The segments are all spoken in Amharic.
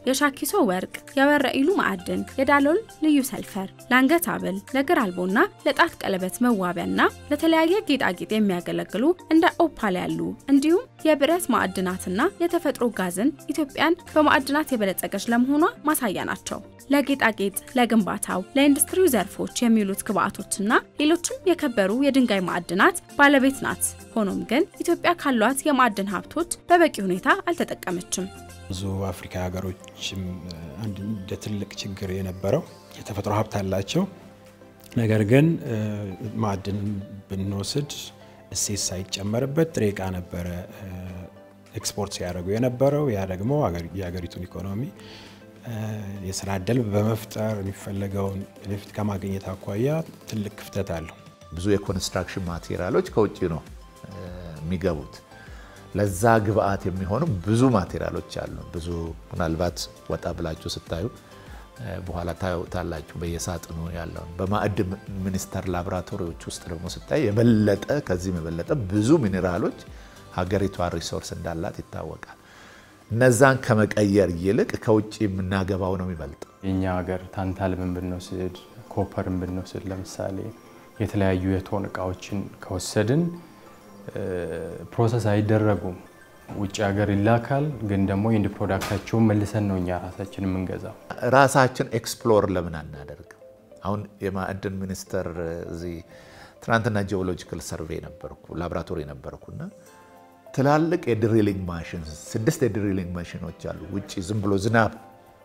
የሻኪሶ ወርቅ፣ የወረ ኢሉ ማዕድን፣ የዳሎል ልዩ ሰልፈር፣ ለአንገት ሐብል፣ ለእግር አልቦና ለጣት ቀለበት መዋቢያና ለተለያየ ጌጣጌጥ የሚያገለግሉ እንደ ኦፓል ያሉ እንዲሁም የብረት ማዕድናትና የተፈጥሮ ጋዝን ኢትዮጵያን በማዕድናት የበለጸገች ለመሆኗ ማሳያ ናቸው። ለጌጣጌጥ፣ ለግንባታው፣ ለኢንዱስትሪው ዘርፎች የሚውሉት ግብአቶችና ሌሎችም የከበሩ የድንጋይ ማዕድናት ባለቤት ናት። ሆኖም ግን ኢትዮጵያ ካሏት የማዕድን ሀብቶች በበቂ ሁኔታ አልተጠቀመችም። ብዙ አፍሪካ ሀገሮችም አንድ እንደ ትልቅ ችግር የነበረው የተፈጥሮ ሀብት አላቸው። ነገር ግን ማዕድን ብንወስድ እሴት ሳይጨመርበት ጥሬ ዕቃ ነበረ ኤክስፖርት ሲያደርጉ የነበረው። ያ ደግሞ የሀገሪቱን ኢኮኖሚ የስራ እድል በመፍጠር የሚፈለገውን ቤኔፊት ከማግኘት አኳያ ትልቅ ክፍተት አለው። ብዙ የኮንስትራክሽን ማቴሪያሎች ከውጭ ነው የሚገቡት። ለዛ ግብአት የሚሆኑ ብዙ ማቴሪያሎች አሉ። ብዙ ምናልባት ወጣ ብላችሁ ስታዩ በኋላ ታዩታላችሁ በየሳጥኑ ያለውን። በማዕድን ሚኒስቴር ላቦራቶሪዎች ውስጥ ደግሞ ስታይ የበለጠ ከዚህም የበለጠ ብዙ ሚኔራሎች ሀገሪቷ ሪሶርስ እንዳላት ይታወቃል። እነዛን ከመቀየር ይልቅ ከውጭ የምናገባው ነው የሚበልጥ። የእኛ ሀገር ታንታልምን ብንወስድ፣ ኮፐርን ብንወስድ ለምሳሌ የተለያዩ የቶን እቃዎችን ከወሰድን ፕሮሰስ አይደረጉም። ውጭ ሀገር ይላካል። ግን ደግሞ ኢንድ ፕሮዳክታቸውን መልሰን ነው እኛ ራሳችን የምንገዛው። ራሳችን ኤክስፕሎር ለምን አናደርግም? አሁን የማዕድን ሚኒስቴር እዚህ ትናንትና ጂኦሎጂካል ሰርቬይ ነበርኩ ላቦራቶሪ ነበርኩና ትላልቅ የድሪሊንግ ማሽን ስድስት የድሪሊንግ ማሽኖች አሉ። ውጭ ዝም ብሎ ዝናብ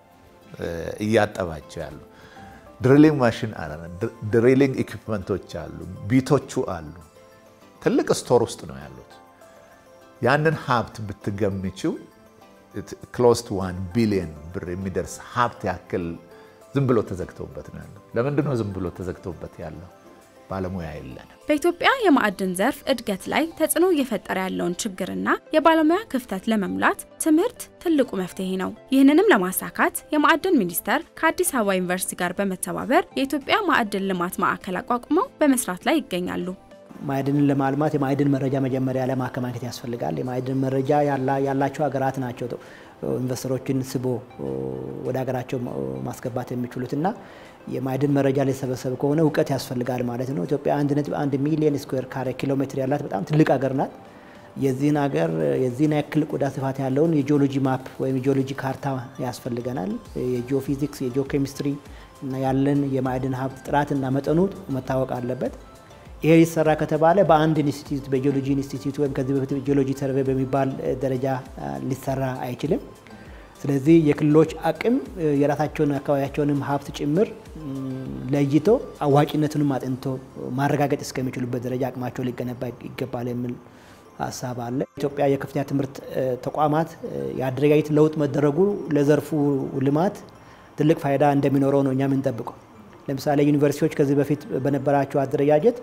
እያጠባቸው ያሉ ድሪሊንግ ማሽን ድሪሊንግ ኢኩፕመንቶች አሉ። ቢቶቹ አሉ። ትልቅ ስቶር ውስጥ ነው ያሉት። ያንን ሀብት ብትገምችው ክሎስ ቱ ዋን ቢሊየን ብር የሚደርስ ሀብት ያክል ዝም ብሎ ተዘግተውበት ነው ያለው። ለምንድን ነው ዝም ብሎ ተዘግተውበት ያለው? ባለሙያ የለንም። በኢትዮጵያ የማዕድን ዘርፍ እድገት ላይ ተጽዕኖ እየፈጠረ ያለውን ችግርና የባለሙያ ክፍተት ለመሙላት ትምህርት ትልቁ መፍትሄ ነው። ይህንንም ለማሳካት የማዕድን ሚኒስቴር ከአዲስ አበባ ዩኒቨርሲቲ ጋር በመተባበር የኢትዮጵያ ማዕድን ልማት ማዕከል አቋቁመው በመስራት ላይ ይገኛሉ። ማዕድንን ለማልማት የማዕድን መረጃ መጀመሪያ ለማከማቸት ያስፈልጋል። የማዕድን መረጃ ያላቸው ሀገራት ናቸው ኢንቨስተሮችን ስቦ ወደ ሀገራቸው ማስገባት የሚችሉት እና የማዕድን መረጃ ሊሰበሰብ ከሆነ እውቀት ያስፈልጋል ማለት ነው። ኢትዮጵያ አንድ ነጥብ አንድ ሚሊዮን ስኩዌር ካሬ ኪሎ ሜትር ያላት በጣም ትልቅ ሀገር ናት። የዚህን ሀገር የዚህን ያክል ቆዳ ስፋት ያለውን የጂኦሎጂ ማፕ ወይም የጂኦሎጂ ካርታ ያስፈልገናል። የጂኦፊዚክስ የጂኦኬሚስትሪ እና ያለን የማዕድን ሀብት ጥራትና መጠኑ መታወቅ አለበት። ይሄ ሊሰራ ከተባለ በአንድ ኢንስቲትዩት በጂኦሎጂ ኢንስቲትዩት ወይም ከዚህ በፊት ጂኦሎጂ ሰርቬይ በሚባል ደረጃ ሊሰራ አይችልም። ስለዚህ የክልሎች አቅም የራሳቸውን አካባቢያቸውንም ሀብት ጭምር ለይቶ አዋጭነቱንም አጥንቶ ማረጋገጥ እስከሚችሉበት ደረጃ አቅማቸው ሊገነባ ይገባል የሚል ሀሳብ አለ። ኢትዮጵያ የከፍተኛ ትምህርት ተቋማት የአደረጃጀት ለውጥ መደረጉ ለዘርፉ ልማት ትልቅ ፋይዳ እንደሚኖረው ነው እኛ የምንጠብቀው። ለምሳሌ ዩኒቨርሲቲዎች ከዚህ በፊት በነበራቸው አደረጃጀት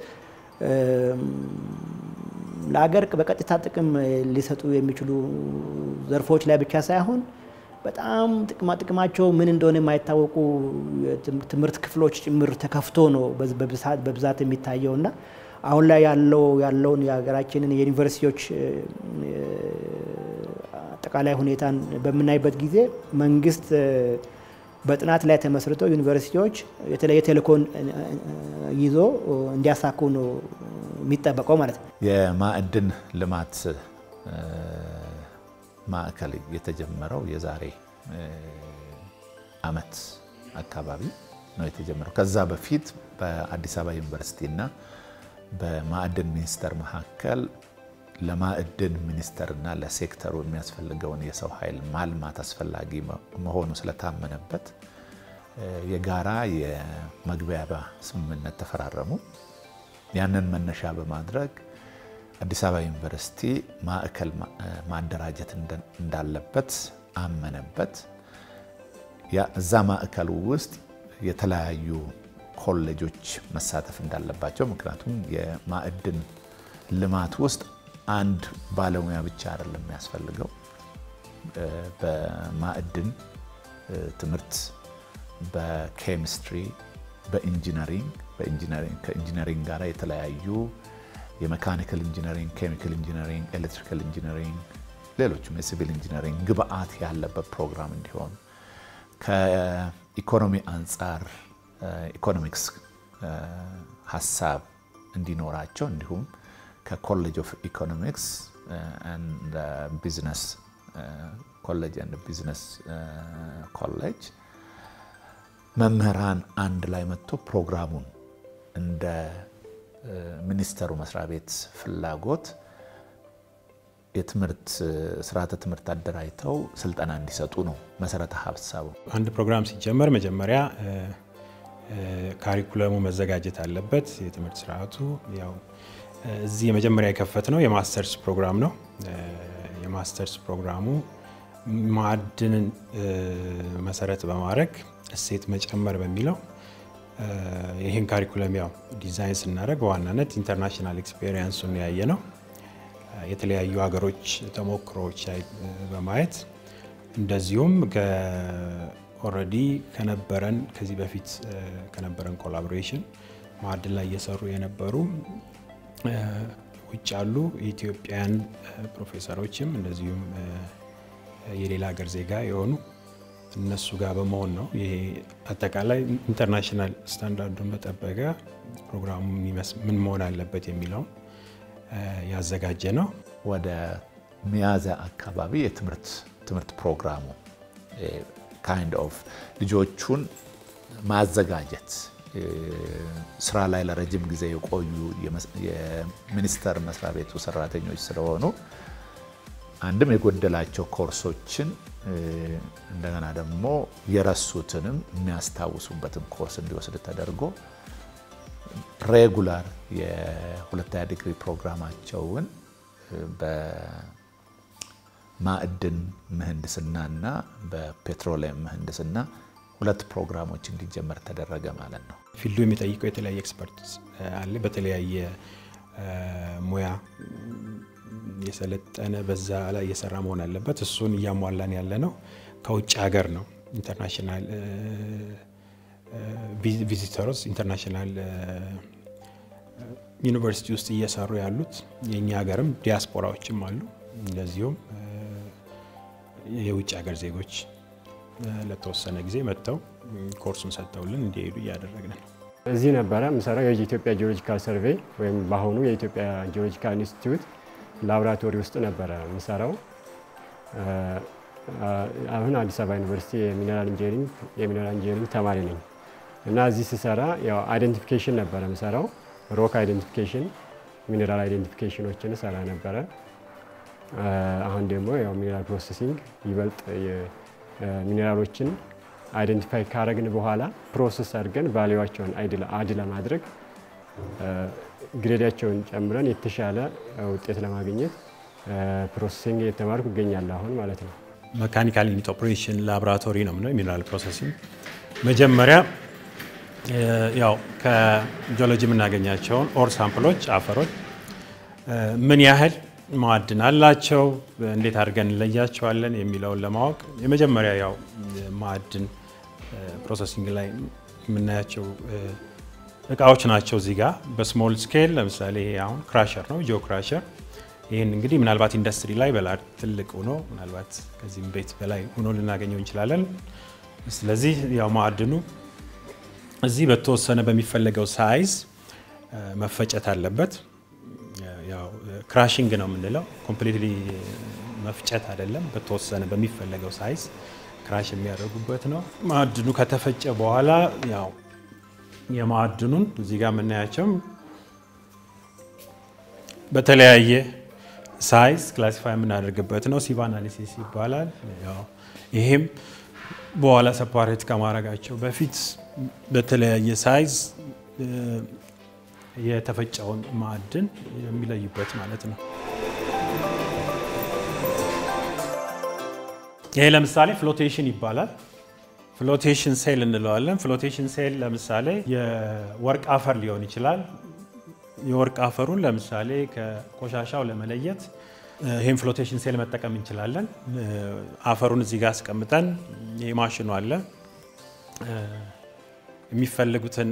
ለሀገር በቀጥታ ጥቅም ሊሰጡ የሚችሉ ዘርፎች ላይ ብቻ ሳይሆን በጣም ጥቅማ ጥቅማቸው ምን እንደሆነ የማይታወቁ ትምህርት ክፍሎች ጭምር ተከፍቶ ነው በብዛት የሚታየው እና አሁን ላይ ያለው ያለውን የሀገራችንን የዩኒቨርሲቲዎች አጠቃላይ ሁኔታን በምናይበት ጊዜ መንግስት በጥናት ላይ ተመስርቶ ዩኒቨርሲቲዎች የተለየ ተልእኮን ይዞ እንዲያሳኩ ነው የሚጠበቀው ማለት ነው። የማዕድን ልማት ማዕከል የተጀመረው የዛሬ ዓመት አካባቢ ነው የተጀመረው። ከዛ በፊት በአዲስ አበባ ዩኒቨርሲቲ እና በማዕድን ሚኒስቴር መካከል ለማዕድን ሚኒስቴርና ለሴክተሩ የሚያስፈልገውን የሰው ኃይል ማልማት አስፈላጊ መሆኑ ስለታመነበት የጋራ የመግባቢያ ስምምነት ተፈራረሙ። ያንን መነሻ በማድረግ አዲስ አበባ ዩኒቨርሲቲ ማዕከል ማደራጀት እንዳለበት አመነበት። እዛ ማዕከሉ ውስጥ የተለያዩ ኮሌጆች መሳተፍ እንዳለባቸው፣ ምክንያቱም የማዕድን ልማት ውስጥ አንድ ባለሙያ ብቻ አይደለም የሚያስፈልገው። በማዕድን ትምህርት፣ በኬሚስትሪ፣ በኢንጂነሪንግ ከኢንጂነሪንግ ጋር የተለያዩ የሜካኒካል ኢንጂነሪንግ፣ ኬሚካል ኢንጂነሪንግ፣ ኤሌክትሪካል ኢንጂነሪንግ፣ ሌሎችም የሲቪል ኢንጂነሪንግ ግብአት ያለበት ፕሮግራም እንዲሆን ከኢኮኖሚ አንጻር ኢኮኖሚክስ ሀሳብ እንዲኖራቸው እንዲሁም ከኮሌጅ ኦፍ ኢኮኖሚክስ ቢዝነስ ኮሌጅ ኤንድ ቢዝነስ ኮሌጅ መምህራን አንድ ላይ መጥቶ ፕሮግራሙን እንደ ሚኒስተሩ መስሪያ ቤት ፍላጎት የትምህርት ስርዓተ ትምህርት አደራጅተው ስልጠና እንዲሰጡ ነው መሰረተ ሀሳቡ። አንድ ፕሮግራም ሲጀመር መጀመሪያ ካሪኩለሙ መዘጋጀት አለበት። የትምህርት ስርዓቱ ያው እዚህ የመጀመሪያ የከፈት ነው የማስተርስ ፕሮግራም ነው። የማስተርስ ፕሮግራሙ ማዕድንን መሰረት በማድረግ እሴት መጨመር በሚለው ይህን ካሪኩለም ያው ዲዛይን ስናደርግ በዋናነት ኢንተርናሽናል ኤክስፔሪየንሱን ያየ ነው። የተለያዩ ሀገሮች ተሞክሮዎች በማየት እንደዚሁም ኦልሬዲ ከነበረን ከዚህ በፊት ከነበረን ኮላቦሬሽን ማዕድን ላይ እየሰሩ የነበሩ ውጭ ያሉ የኢትዮጵያን ፕሮፌሰሮችም እንደዚሁም የሌላ ሀገር ዜጋ የሆኑ እነሱ ጋር በመሆን ነው። ይሄ አጠቃላይ ኢንተርናሽናል ስታንዳርዱን በጠበቀ ፕሮግራሙ ምን መሆን አለበት የሚለውን ያዘጋጀ ነው። ወደ ሚያዝያ አካባቢ የትምህርት ትምህርት ፕሮግራሙ ካይንድ ኦፍ ልጆቹን ማዘጋጀት ስራ ላይ ለረጅም ጊዜ የቆዩ የሚኒስቴር መስሪያ ቤቱ ሰራተኞች ስለሆኑ አንድም የጎደላቸው ኮርሶችን እንደገና ደግሞ የረሱትንም የሚያስታውሱበትን ኮርስ እንዲወስድ ተደርጎ ሬጉላር የሁለተኛ ዲግሪ ፕሮግራማቸውን በማዕድን ምህንድስናና በፔትሮሊየም ምህንድስና ሁለት ፕሮግራሞች እንዲጀመር ተደረገ ማለት ነው። ፊልዱ የሚጠይቀው የተለያየ ኤክስፐርት አለ። በተለያየ ሙያ የሰለጠነ በዛ ላይ እየሰራ መሆን አለበት። እሱን እያሟላን ያለ ነው። ከውጭ ሀገር ነው ኢንተርናሽናል ቪዚተሮች ኢንተርናሽናል ዩኒቨርሲቲ ውስጥ እየሰሩ ያሉት የእኛ ሀገርም ዲያስፖራዎችም አሉ። እንደዚሁም የውጭ ሀገር ዜጎች ለተወሰነ ጊዜ መጥተው ኮርሱን ሰጥተውልን እንዲሄዱ እያደረግን ነው። እዚህ ነበረ የምሰራው የኢትዮጵያ ጂኦሎጂካል ሰርቬይ ወይም በአሁኑ የኢትዮጵያ ጂኦሎጂካል ኢንስቲትዩት ላቦራቶሪ ውስጥ ነበረ የምሰራው። አሁን አዲስ አበባ ዩኒቨርሲቲ የሚነራል ኢንጂነሪንግ የሚነራል ኢንጂነሪንግ ተማሪ ነኝ እና እዚህ ስሰራ ያው አይደንቲፊኬሽን ነበረ የምሰራው ሮክ አይደንቲፊኬሽን፣ ሚኔራል አይደንቲፊኬሽኖችን ሰራ ነበረ። አሁን ደግሞ ያው ሚኔራል ፕሮሰሲንግ ይበልጥ ሚኔራሎችን አይደንቲፋይ ካረግን በኋላ ፕሮሰስ አድርገን ቫሊዋቸውን አድ ለማድረግ ግሬዳቸውን ጨምረን የተሻለ ውጤት ለማግኘት ፕሮሰሲንግ እየተማርኩ እገኛለሁ አሁን ማለት ነው። መካኒካል ዩኒት ኦፕሬሽን ላቦራቶሪ ነው ምነው የሚነራል ፕሮሰሲንግ መጀመሪያ ያው ከጂኦሎጂ የምናገኛቸውን ኦር ሳምፕሎች አፈሮች ምን ያህል ማዕድን አላቸው፣ እንዴት አድርገን እንለያቸዋለን የሚለውን ለማወቅ የመጀመሪያ ያው ማዕድን ፕሮሰሲንግ ላይ የምናያቸው እቃዎች ናቸው። እዚህ ጋር በስሞል ስኬል ለምሳሌ ይሄ አሁን ክራሸር ነው፣ ጂኦ ክራሸር። ይህን እንግዲህ ምናልባት ኢንዱስትሪ ላይ በላር ትልቅ ሆኖ ምናልባት ከዚህም ቤት በላይ ሆኖ ልናገኘው እንችላለን። ስለዚህ ያው ማዕድኑ እዚህ በተወሰነ በሚፈለገው ሳይዝ መፈጨት አለበት። ያው ክራሽንግ ነው የምንለው፣ ኮምፕሊትሊ መፍጨት አይደለም። በተወሰነ በሚፈለገው ሳይዝ ክራሽ የሚያደርጉበት ነው። ማዕድኑ ከተፈጨ በኋላ ያው የማዕድኑን እዚህ ጋር የምናያቸው በተለያየ ሳይዝ ክላሲፋይ የምናደርግበት ነው። ሲቭ አናሊሲስ ይባላል። ይሄም በኋላ ሰፓሬት ከማድረጋቸው በፊት በተለያየ ሳይዝ የተፈጨውን ማዕድን የሚለዩበት ማለት ነው። ይሄ ለምሳሌ ፍሎቴሽን ይባላል። ፍሎቴሽን ሴል እንለዋለን። ፍሎቴሽን ሴል ለምሳሌ የወርቅ አፈር ሊሆን ይችላል። የወርቅ አፈሩን ለምሳሌ ከቆሻሻው ለመለየት ይህም ፍሎቴሽን ሴል መጠቀም እንችላለን። አፈሩን እዚህ ጋር አስቀምጠን ይህ ማሽኑ አለ የሚፈልጉትን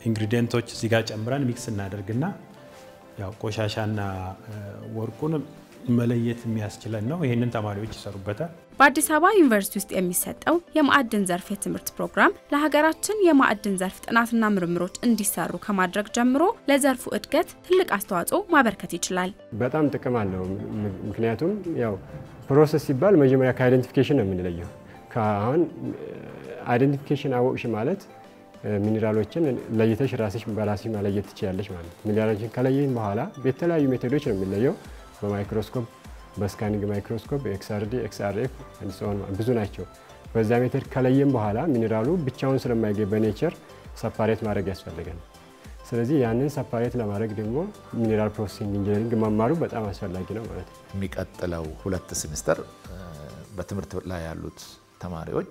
ኢንግሪዲየንቶች እዚህ ጋር ጨምረን ሚክስ እናደርግና ያው ቆሻሻና ወርቁን መለየት የሚያስችለን ነው። ይህንን ተማሪዎች ይሰሩበታል። በአዲስ አበባ ዩኒቨርሲቲ ውስጥ የሚሰጠው የማዕድን ዘርፍ የትምህርት ፕሮግራም ለሀገራችን የማዕድን ዘርፍ ጥናትና ምርምሮች እንዲሰሩ ከማድረግ ጀምሮ ለዘርፉ እድገት ትልቅ አስተዋጽኦ ማበርከት ይችላል። በጣም ጥቅም አለው። ምክንያቱም ያው ፕሮሰስ ሲባል መጀመሪያ ከአይደንቲፊኬሽን ነው የምንለየው። አሁን አይደንቲፊኬሽን አወቅሽ ማለት ሚኔራሎችን ለይተሽ ራስሽ በራስሽ መለየት ትችላለች ማለት ነው። ሚኔራሎችን ከለየን በኋላ በተለያዩ ሜቶዶች ነው የሚለየው። በማይክሮስኮፕ፣ በስካኒንግ ማይክሮስኮፕ፣ ኤክስአርዲ፣ ኤክስአርኤፍ ብዙ ናቸው። በዛ ሜቶድ ከለየን በኋላ ሚኔራሉ ብቻውን ስለማይገኝ በኔቸር ሰፓሬት ማድረግ ያስፈልጋል። ስለዚህ ያንን ሰፓሬት ለማድረግ ደግሞ ሚኔራል ፕሮሰሲንግ ኢንጂነሪንግ መማሩ በጣም አስፈላጊ ነው ማለት ነው። የሚቀጥለው ሁለት ሴሚስተር በትምህርት ላይ ያሉት ተማሪዎች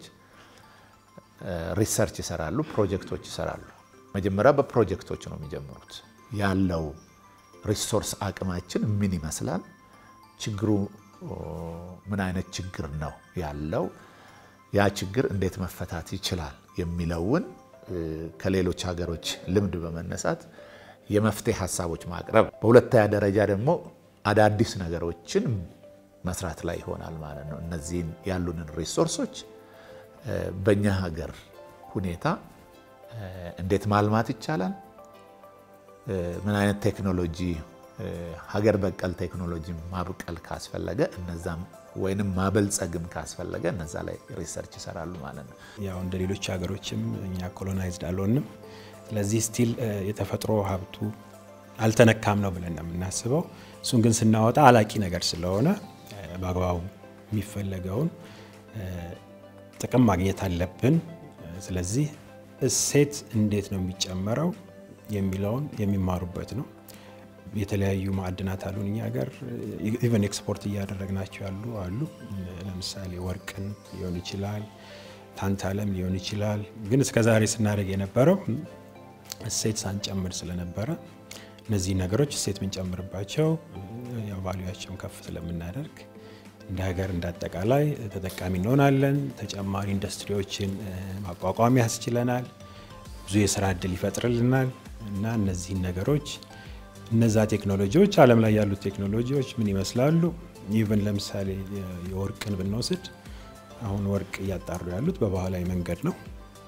ሪሰርች ይሰራሉ፣ ፕሮጀክቶች ይሰራሉ። መጀመሪያ በፕሮጀክቶች ነው የሚጀምሩት። ያለው ሪሶርስ አቅማችን ምን ይመስላል፣ ችግሩ ምን አይነት ችግር ነው ያለው፣ ያ ችግር እንዴት መፈታት ይችላል የሚለውን ከሌሎች ሀገሮች ልምድ በመነሳት የመፍትሄ ሀሳቦች ማቅረብ፣ በሁለተኛ ደረጃ ደግሞ አዳዲስ ነገሮችን መስራት ላይ ይሆናል ማለት ነው። እነዚህን ያሉንን ሪሶርሶች በእኛ ሀገር ሁኔታ እንዴት ማልማት ይቻላል፣ ምን አይነት ቴክኖሎጂ ሀገር በቀል ቴክኖሎጂ ማብቀል ካስፈለገ እነዛም ወይንም ማበልጸግም ካስፈለገ እነዛ ላይ ሪሰርች ይሰራሉ ማለት ነው። ያው እንደ ሌሎች ሀገሮችም እኛ ኮሎናይዝድ አልሆንም። ስለዚህ ስቲል የተፈጥሮ ሀብቱ አልተነካም ነው ብለን ነው የምናስበው። እሱን ግን ስናወጣ አላቂ ነገር ስለሆነ በአግባቡ የሚፈለገውን ጥቅም ማግኘት አለብን። ስለዚህ እሴት እንዴት ነው የሚጨመረው የሚለውን የሚማሩበት ነው። የተለያዩ ማዕድናት አሉን እኛ ሀገር ኢቨን ኤክስፖርት እያደረግናቸው ያሉ አሉ። ለምሳሌ ወርቅን ሊሆን ይችላል፣ ታንታለም ሊሆን ይችላል። ግን እስከ ዛሬ ስናደርግ የነበረው እሴት ሳንጨምር ስለነበረ እነዚህ ነገሮች እሴት ብንጨምርባቸው ያው ቫሉያቸውን ከፍ ስለምናደርግ እንደ ሀገር እንዳጠቃላይ ተጠቃሚ እንሆናለን። ተጨማሪ ኢንዱስትሪዎችን ማቋቋም ያስችለናል። ብዙ የስራ እድል ይፈጥርልናል እና እነዚህን ነገሮች እነዛ ቴክኖሎጂዎች ዓለም ላይ ያሉት ቴክኖሎጂዎች ምን ይመስላሉ? ኢቨን ለምሳሌ የወርቅን ብንወስድ አሁን ወርቅ እያጣሩ ያሉት በባህላዊ መንገድ ነው።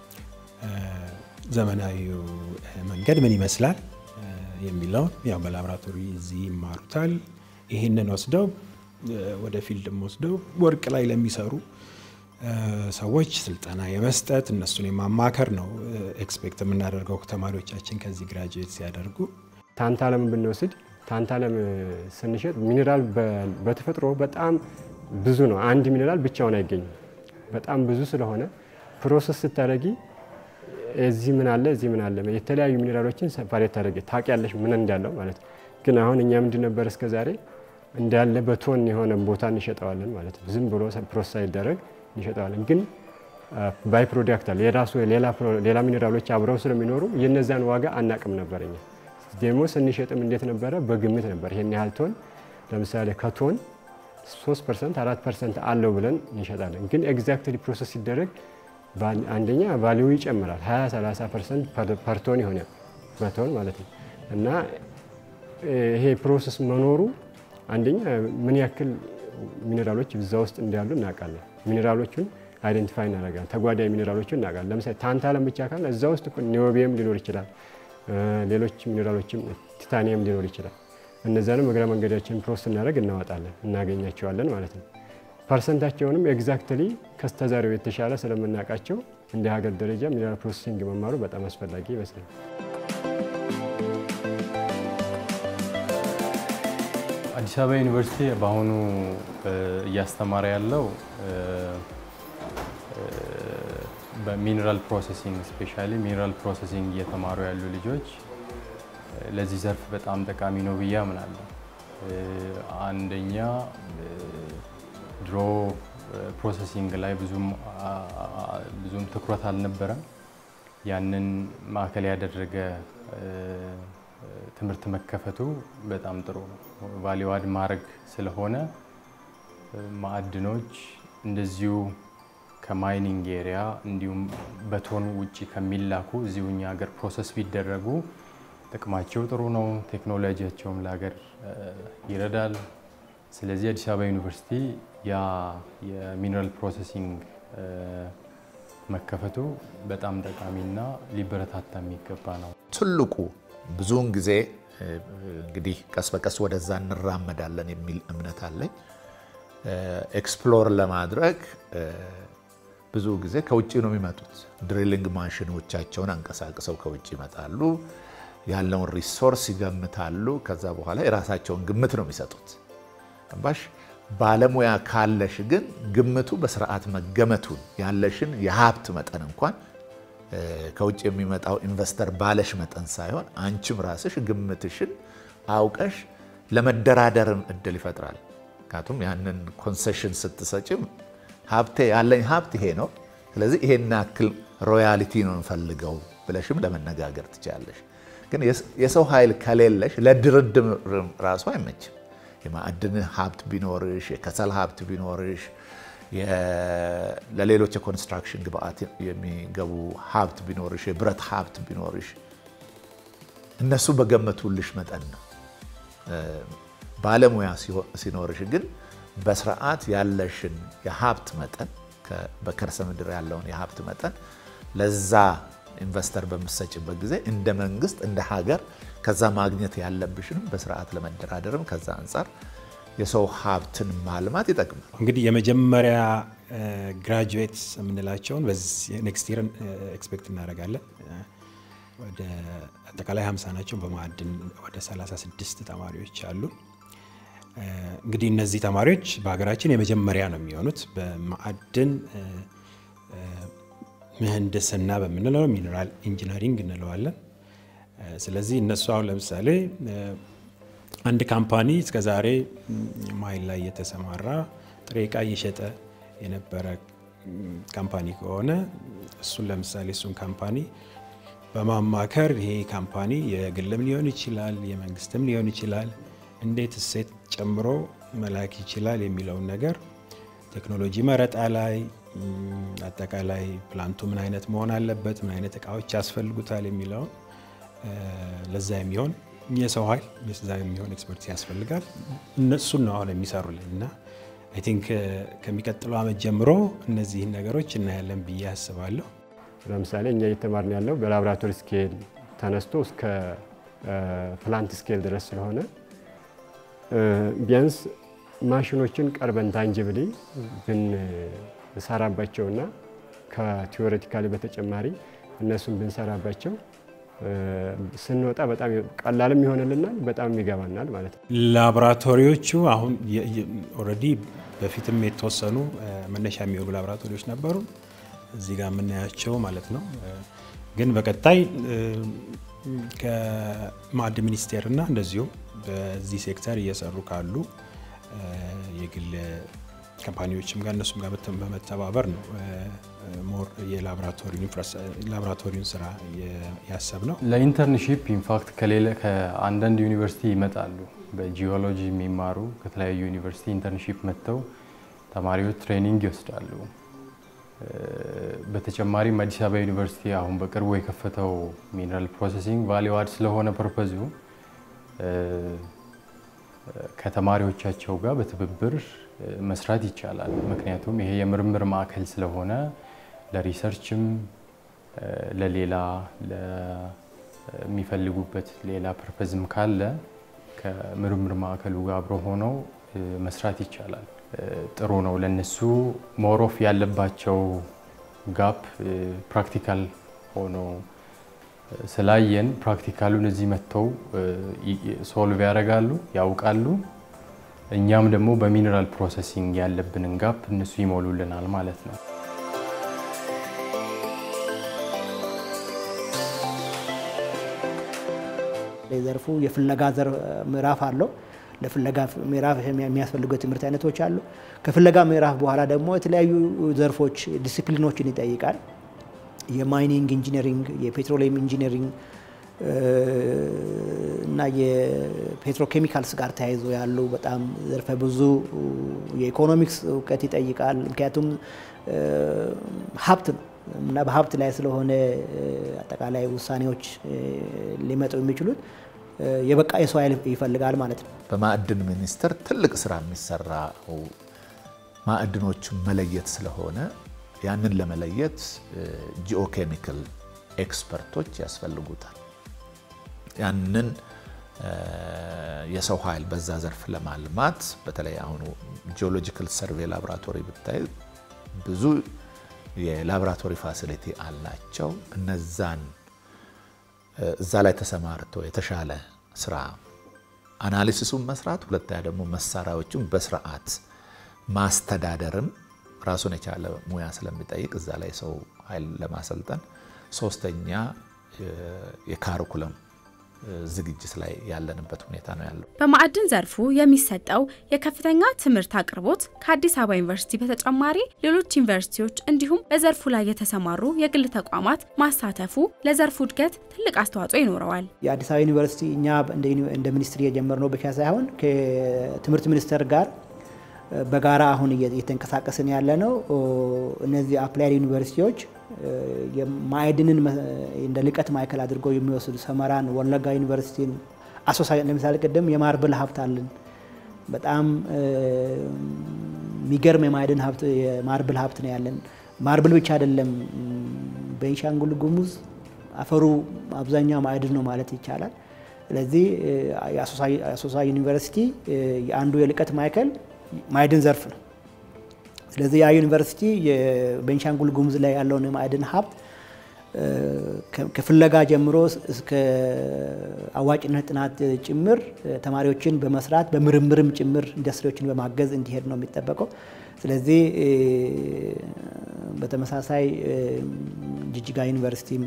ዘመናዊው መንገድ ምን ይመስላል የሚለውን ያው በላቦራቶሪ እዚህ ይማሩታል። ይህንን ወስደው ወደ ፊልድም ወስደው ወርቅ ላይ ለሚሰሩ ሰዎች ስልጠና የመስጠት እነሱን የማማከር ነው ኤክስፔክት የምናደርገው ተማሪዎቻችን ከዚህ ግራጁዌት ሲያደርጉ። ታንታለም ብንወስድ ታንታለም ስንሸጥ ሚኔራል በተፈጥሮ በጣም ብዙ ነው። አንድ ሚኔራል ብቻውን አይገኝም። በጣም ብዙ ስለሆነ ፕሮሰስ ስታደረጊ እዚህ ምን አለ እዚህ ምን አለ የተለያዩ ሚኔራሎችን ሰፓሬት ታደረጊ ታውቂያለሽ ምን እንዳለው ማለት ነው። ግን አሁን እኛ ምንድን ነበር እስከ ዛሬ እንዳለ በቶን የሆነ ቦታ እንሸጠዋለን ማለት ነው። ዝም ብሎ ፕሮሰስ ሳይደረግ እንሸጠዋለን። ግን ባይ ፕሮዳክት አለ የራሱ ሌላ ሚኔራሎች አብረው ስለሚኖሩ የነዛን ዋጋ አናቅም ነበር እኛ ደግሞ ስንሸጥም እንዴት ነበረ? በግምት ነበር። ይሄን ያህል ቶን ለምሳሌ ከቶን 3 ፐርሰንት 4 ፐርሰንት አለው ብለን እንሸጣለን። ግን ኤግዛክትሊ ፕሮሰስ ሲደረግ አንደኛ ቫሊዩ ይጨምራል 20 30 ፐርሰንት ፐር ቶን ይሆናል በቶን ማለት ነው። እና ይሄ ፕሮሰስ መኖሩ አንደኛ ምን ያክል ሚኔራሎች እዛ ውስጥ እንዳሉ እናውቃለን። ሚኔራሎቹን አይደንቲፋይ እናደርጋለን። ተጓዳኝ ሚኔራሎቹን እናውቃለን። ለምሳሌ ታንታለም ብቻ ካለ እዛ ውስጥ ኒዮቢየም ሊኖር ይችላል ሌሎች ሚኔራሎችም ቲታኒየም ሊኖር ይችላል። እነዚያንም እግረ መንገዳችን ፕሮሰስ እናደርግ እናወጣለን እናገኛቸዋለን ማለት ነው። ፐርሰንታቸውንም ኤግዛክትሊ ከስተዛሬው የተሻለ ስለምናውቃቸው እንደ ሀገር ደረጃ ሚኔራል ፕሮሰሲንግ መማሩ በጣም አስፈላጊ ይመስላል። አዲስ አበባ ዩኒቨርሲቲ በአሁኑ እያስተማረ ያለው በሚኒራል ፕሮሰሲንግ ስፔሻሊ ሚኒራል ፕሮሰሲንግ እየተማሩ ያሉ ልጆች ለዚህ ዘርፍ በጣም ጠቃሚ ነው ብዬ አምናለሁ። አንደኛ ድሮ ፕሮሰሲንግ ላይ ብዙም ትኩረት አልነበረም። ያንን ማዕከል ያደረገ ትምህርት መከፈቱ በጣም ጥሩ ነው። ቫሊዩ አድ ማድረግ ስለሆነ ማዕድኖች እንደዚሁ ከማይኒንግ ኤሪያ እንዲሁም በቶን ውጭ ከሚላኩ እዚሁ እኛ ሀገር ፕሮሰስ ቢደረጉ ጥቅማቸው ጥሩ ነው። ቴክኖሎጂያቸውም ለሀገር ይረዳል። ስለዚህ አዲስ አበባ ዩኒቨርሲቲ ያ የሚነራል ፕሮሰሲንግ መከፈቱ በጣም ጠቃሚና ሊበረታታ የሚገባ ነው። ትልቁ ብዙውን ጊዜ እንግዲህ ቀስ በቀስ ወደዛ እንራመዳለን የሚል እምነት አለኝ። ኤክስፕሎር ለማድረግ ብዙ ጊዜ ከውጭ ነው የሚመጡት። ድሪሊንግ ማሽኖቻቸውን አንቀሳቅሰው ከውጭ ይመጣሉ። ያለውን ሪሶርስ ይገምታሉ። ከዛ በኋላ የራሳቸውን ግምት ነው የሚሰጡት። ባሽ ባለሙያ ካለሽ ግን ግምቱ በስርዓት መገመቱን ያለሽን የሀብት መጠን እንኳን ከውጭ የሚመጣው ኢንቨስተር ባለሽ መጠን ሳይሆን አንቺም ራስሽ ግምትሽን አውቀሽ ለመደራደርም እድል ይፈጥራል። ምክንያቱም ያንን ኮንሴሽን ስትሰጭም ሀብቴ ያለኝ ሀብት ይሄ ነው፣ ስለዚህ ይሄን ያክል ሮያሊቲ ነው እንፈልገው ብለሽም ለመነጋገር ትችላለሽ። ግን የሰው ኃይል ከሌለሽ ለድርድር ራሱ አይመችም። የማዕድን ሀብት ቢኖርሽ፣ የከሰል ሀብት ቢኖርሽ፣ ለሌሎች የኮንስትራክሽን ግብአት የሚገቡ ሀብት ቢኖርሽ፣ የብረት ሀብት ቢኖርሽ እነሱ በገመቱልሽ መጠን ነው። ባለሙያ ሲኖርሽ ግን በስርዓት ያለሽን የሀብት መጠን በከርሰ ምድር ያለውን የሀብት መጠን ለዛ ኢንቨስተር በምሰጭበት ጊዜ እንደ መንግስት እንደ ሀገር ከዛ ማግኘት ያለብሽንም በስርዓት ለመደራደርም ከዛ አንጻር የሰው ሀብትን ማልማት ይጠቅማል። እንግዲህ የመጀመሪያ ግራጁዌትስ የምንላቸውን በዚህ ኔክስት ይር ኤክስፔክት እናደርጋለን። ወደ አጠቃላይ 50 ናቸው። በማዕድን ወደ 36 ተማሪዎች አሉ። እንግዲህ እነዚህ ተማሪዎች በሀገራችን የመጀመሪያ ነው የሚሆኑት በማዕድን ምህንድስና በምንለው ሚነራል ኢንጂነሪንግ እንለዋለን። ስለዚህ እነሱ አሁን ለምሳሌ አንድ ካምፓኒ እስከዛሬ ማይል ላይ የተሰማራ ጥሬ ዕቃ እየሸጠ የነበረ ካምፓኒ ከሆነ እሱን ለምሳሌ እሱን ካምፓኒ በማማከር ይሄ ካምፓኒ የግልም ሊሆን ይችላል፣ የመንግስትም ሊሆን ይችላል፣ እንዴት እሴት ጨምሮ መላክ ይችላል የሚለውን ነገር ቴክኖሎጂ መረጣ ላይ አጠቃላይ ፕላንቱ ምን አይነት መሆን አለበት፣ ምን አይነት እቃዎች ያስፈልጉታል የሚለውን ለዛ የሚሆን የሰው ኃይል ለዛ የሚሆን ኤክስፐርት ያስፈልጋል። እነሱን ነው አሁን የሚሰሩልን እና አይ ቲንክ ከሚቀጥለው ዓመት ጀምሮ እነዚህን ነገሮች እናያለን ብዬ አስባለሁ። ለምሳሌ እኛ እየተማርን ያለው በላቦራቶሪ ስኬል ተነስቶ እስከ ፕላንት ስኬል ድረስ ስለሆነ ቢያንስ ማሽኖችን ቀርበን ታንጅብሊ ብንሰራባቸውና ከቲዎሬቲካሊ በተጨማሪ እነሱን ብንሰራባቸው ስንወጣ በጣም ቀላልም ይሆንልናል፣ በጣም ይገባናል ማለት ነው። ላቦራቶሪዎቹ አሁን ኦልሬዲ በፊትም የተወሰኑ መነሻ የሚሆኑ ላቦራቶሪዎች ነበሩ እዚህ ጋር የምናያቸው ማለት ነው። ግን በቀጣይ ከማዕድን ሚኒስቴር እና እንደዚሁም በዚህ ሴክተር እየሰሩ ካሉ የግል ካምፓኒዎችም ጋር እነሱም ጋር በመተባበር ነው ሞር የላቦራቶሪውን ስራ ያሰብ ነው። ለኢንተርንሺፕ ኢንፋክት ከሌለ ከአንዳንድ ዩኒቨርሲቲ ይመጣሉ። በጂኦሎጂ የሚማሩ ከተለያዩ ዩኒቨርሲቲ ኢንተርንሺፕ መጥተው ተማሪዎች ትሬኒንግ ይወስዳሉ። በተጨማሪም አዲስ አበባ ዩኒቨርሲቲ አሁን በቅርቡ የከፈተው ሚነራል ፕሮሰሲንግ ቫሊዩ አድ ስለሆነ ፐርፐዙ ከተማሪዎቻቸው ጋር በትብብር መስራት ይቻላል። ምክንያቱም ይሄ የምርምር ማዕከል ስለሆነ ለሪሰርችም ለሌላ ለሚፈልጉበት ሌላ ፐርፐዝም ካለ ከምርምር ማዕከሉ ጋር አብሮ ሆነው መስራት ይቻላል። ጥሩ ነው ለነሱ ሞሮፍ ያለባቸው ጋፕ ፕራክቲካል ሆኖ ስላየን ፕራክቲካሉን እዚህ መጥተው ሶልቭ ያደርጋሉ፣ ያውቃሉ። እኛም ደግሞ በሚነራል ፕሮሰሲንግ ያለብንን ጋፕ እነሱ ይሞሉልናል ማለት ነው። ዘርፉ የፍለጋ ምዕራፍ አለው። ለፍለጋ ምዕራፍ የሚያስፈልጉ የትምህርት አይነቶች አሉ። ከፍለጋ ምዕራፍ በኋላ ደግሞ የተለያዩ ዘርፎች ዲሲፕሊኖችን ይጠይቃል። የማይኒንግ ኢንጂነሪንግ፣ የፔትሮሊየም ኢንጂነሪንግ እና የፔትሮኬሚካልስ ጋር ተያይዞ ያሉ በጣም ዘርፈ ብዙ የኢኮኖሚክስ እውቀት ይጠይቃል። ምክንያቱም ሀብት ነው እና በሀብት ላይ ስለሆነ አጠቃላይ ውሳኔዎች ሊመጡ የሚችሉት የበቃ የሰው ኃይል ይፈልጋል ማለት ነው። በማዕድን ሚኒስቴር ትልቅ ስራ የሚሰራው ማዕድኖቹን መለየት ስለሆነ ያንን ለመለየት ጂኦኬሚካል ኤክስፐርቶች ያስፈልጉታል። ያንን የሰው ኃይል በዛ ዘርፍ ለማልማት በተለይ አሁኑ ጂኦሎጂካል ሰርቬይ ላቦራቶሪ ብታይ ብዙ የላቦራቶሪ ፋሲሊቲ አላቸው። እነዛን እዛ ላይ ተሰማርተው የተሻለ ስራ አናሊሲሱን መስራት፣ ሁለተኛ ደግሞ መሳሪያዎቹን በስርዓት ማስተዳደርም ራሱን የቻለ ሙያ ስለሚጠይቅ እዛ ላይ ሰው ኃይል ለማሰልጠን፣ ሶስተኛ የካሪኩለም ዝግጅት ላይ ያለንበት ሁኔታ ነው ያለው። በማዕድን ዘርፉ የሚሰጠው የከፍተኛ ትምህርት አቅርቦት ከአዲስ አበባ ዩኒቨርሲቲ በተጨማሪ ሌሎች ዩኒቨርሲቲዎች እንዲሁም በዘርፉ ላይ የተሰማሩ የግል ተቋማት ማሳተፉ ለዘርፉ እድገት ትልቅ አስተዋጽኦ ይኖረዋል። የአዲስ አበባ ዩኒቨርሲቲ እኛ እንደ ሚኒስትሪ የጀመርነው ብቻ ሳይሆን ከትምህርት ሚኒስቴር ጋር በጋራ አሁን እየተንቀሳቀስን ያለ ነው። እነዚህ አፕላይድ ዩኒቨርሲቲዎች ማዕድንን እንደ ልቀት ማዕከል አድርገው የሚወስዱ ሰመራን፣ ወለጋ ዩኒቨርሲቲን፣ አሶሳ ለምሳሌ ቅድም የማርብል ሀብት አለን። በጣም የሚገርም የማዕድን ሀብት የማርብል ሀብት ነው ያለን። ማርብል ብቻ አይደለም፣ ቤንሻንጉል ጉሙዝ አፈሩ አብዛኛው ማዕድን ነው ማለት ይቻላል። ስለዚህ የአሶሳ ዩኒቨርሲቲ የአንዱ የልቀት ማዕከል ማዕድን ዘርፍ ነው። ስለዚህ ያ ዩኒቨርሲቲ የቤንሻንጉል ጉሙዝ ላይ ያለውን የማዕድን ሀብት ከፍለጋ ጀምሮ እስከ አዋጭነት ጥናት ጭምር ተማሪዎችን በመስራት በምርምርም ጭምር ኢንዱስትሪዎችን በማገዝ እንዲሄድ ነው የሚጠበቀው። ስለዚህ በተመሳሳይ ጅጅጋ ዩኒቨርሲቲም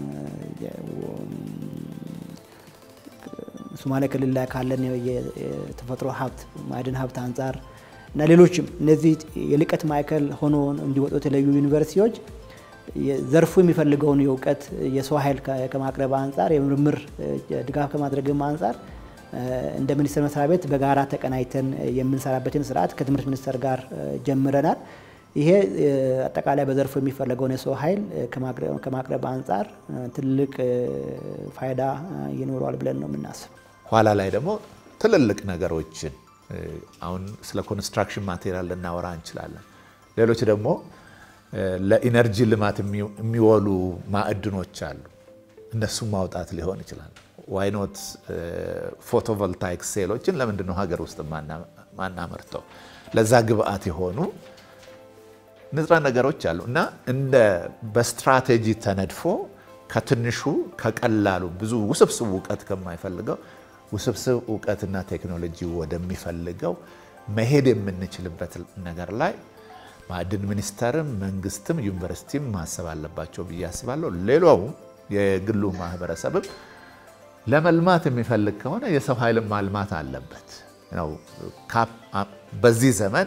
ሶማሌ ክልል ላይ ካለን የተፈጥሮ ሀብት ማዕድን ሀብት አንጻር እና ሌሎችም እነዚህ የልቀት ማዕከል ሆኖ እንዲወጡ የተለዩ ዩኒቨርሲቲዎች ዘርፉ የሚፈልገውን የእውቀት የሰው ኃይል ከማቅረብ አንጻር የምርምር ድጋፍ ከማድረግም አንጻር እንደ ሚኒስቴር መስሪያ ቤት በጋራ ተቀናይተን የምንሰራበትን ስርዓት ከትምህርት ሚኒስቴር ጋር ጀምረናል። ይሄ አጠቃላይ በዘርፉ የሚፈለገውን የሰው ኃይል ከማቅረብ አንጻር ትልቅ ፋይዳ ይኖረዋል ብለን ነው የምናስብ። ኋላ ላይ ደግሞ ትልልቅ ነገሮችን አሁን ስለ ኮንስትራክሽን ማቴሪያል ልናወራ እንችላለን። ሌሎች ደግሞ ለኢነርጂ ልማት የሚወሉ ማዕድኖች አሉ። እነሱም ማውጣት ሊሆን ይችላል። ዋይኖት ፎቶቮልታይክ ሴሎችን ለምንድን ነው ሀገር ውስጥ ማናመርተው? ለዛ ግብአት የሆኑ ንጥረ ነገሮች አሉ እና እንደ በስትራቴጂ ተነድፎ ከትንሹ ከቀላሉ ብዙ ውስብስብ እውቀት ከማይፈልገው ውስብስብ እውቀትና ቴክኖሎጂ ወደሚፈልገው መሄድ የምንችልበት ነገር ላይ ማዕድን ሚኒስቴርም መንግስትም ዩኒቨርሲቲም ማሰብ አለባቸው ብዬ አስባለሁ። ሌላውም የግሉ ማህበረሰብም ለመልማት የሚፈልግ ከሆነ የሰው ኃይል ማልማት አለበት ነው። በዚህ ዘመን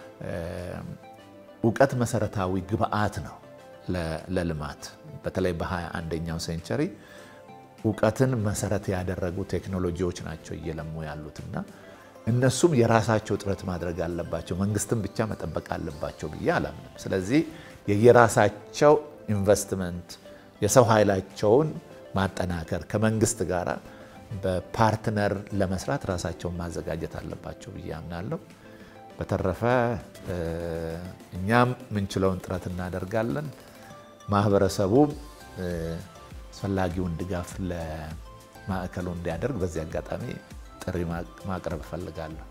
እውቀት መሰረታዊ ግብአት ነው ለልማት በተለይ በሃያ አንደኛው ሴንቸሪ እውቀትን መሰረት ያደረጉ ቴክኖሎጂዎች ናቸው እየለሙ ያሉትና እነሱም የራሳቸው ጥረት ማድረግ አለባቸው። መንግስትን ብቻ መጠበቅ አለባቸው ብዬ አላምንም። ስለዚህ የየራሳቸው ኢንቨስትመንት የሰው ኃይላቸውን ማጠናከር ከመንግስት ጋር በፓርትነር ለመስራት ራሳቸውን ማዘጋጀት አለባቸው ብዬ አምናለሁ። በተረፈ እኛም ምንችለውን ጥረት እናደርጋለን። ማህበረሰቡም አስፈላጊውን ድጋፍ ለማዕከሉ እንዲያደርግ በዚህ አጋጣሚ ጥሪ ማቅረብ እፈልጋለሁ።